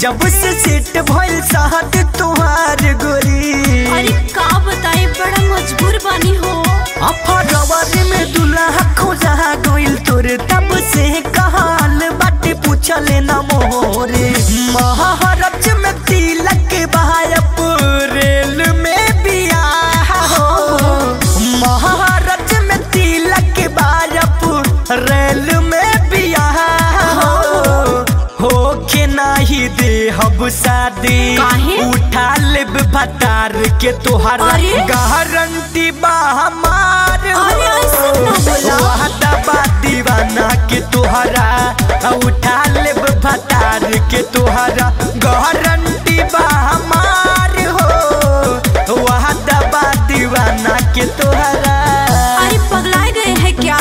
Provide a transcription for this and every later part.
जब से सेट भइल साहत तुहार गोरी अरे का बताई बड़ा मजबूर बानी हो अफरवर में दुल्हा खोजा गइल तोर तब से कहाल बाटे पूछले न मोरे महारज में तिलक बहायप रेल में बियाह हो महारज में तिलक बहायप रेल में बियाह हो हो के नाही दे हब शादी काहे? उठा लेब भतार के तोहरा अरे? गारंटी बा हमार हो। अरे ऐसे ना बोला। वादा बा दीवाना के तोहरा उठा लेब भतार के तोहरा गारंटी बा हमार हो वादा बा दीवाना के तोहरा अरे पगलाए गए हैं क्या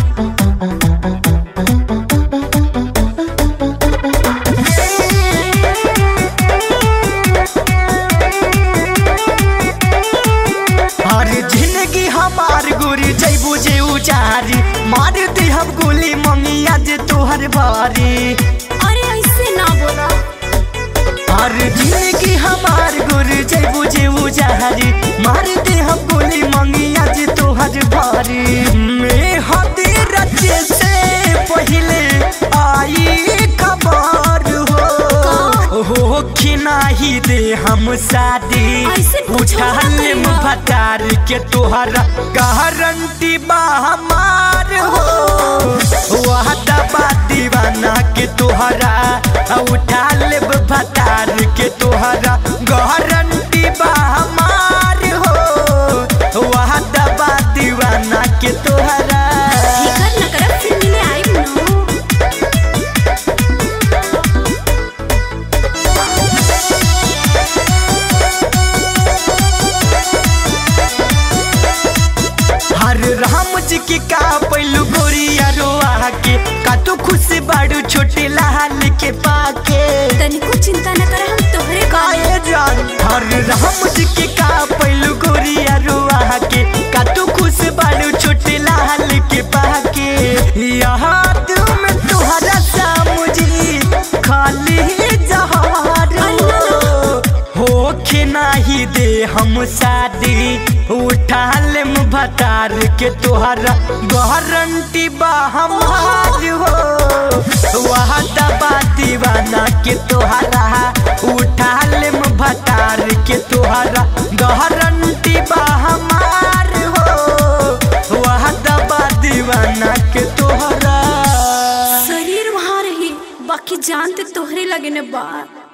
अरे जिंदगी हमार गोरी जैबू जे उजारी मार दे हम गोली मंगिया जे तोहर बारी अरे ऐसे ना बोला अरे जिंदगी हमार गोरी जैबू जे उजारी मार दे हम गोली मंगिया जे तोहर बारी मैं हदे रचे से पहले आई खबर हो हो कि नाही दे हम शादी ऐसे कुछ उठा ना लेम करिहा। भतार के तोहरा गारंटी बा हमार हो वादा बा दीवाना के तोहरा उठा लेब भतार के तोहरा गारंटी बा हमार हो वादा बा दीवाना के तोहरा फिकर न करब फिर मिले आई ना हर राम जी के का पैलू गोरिया रोआ के का तू खुश बाड़ू छोटे लाल के पाके तनिको चिंता न कर हम तोहरे का काए जान हर राम जी के का पैलू गोरिया रोआ के का तू खुश बाड़ू छोटे लाल के पाके यहाँ तुम तुहरा सामुजी खाली जहार हो के नाही दे हम शादी उठा लेम भतार के तोहरा गारंटी बा हमार हो वादा बा दीवाना के तोहरा उठा लेम भतार के तोहरा गारंटी बा हमार हो वादा बा दीवाना के तोहरा शरीर वहाँ रही बाकी जान ते तोहरे लगे ने बा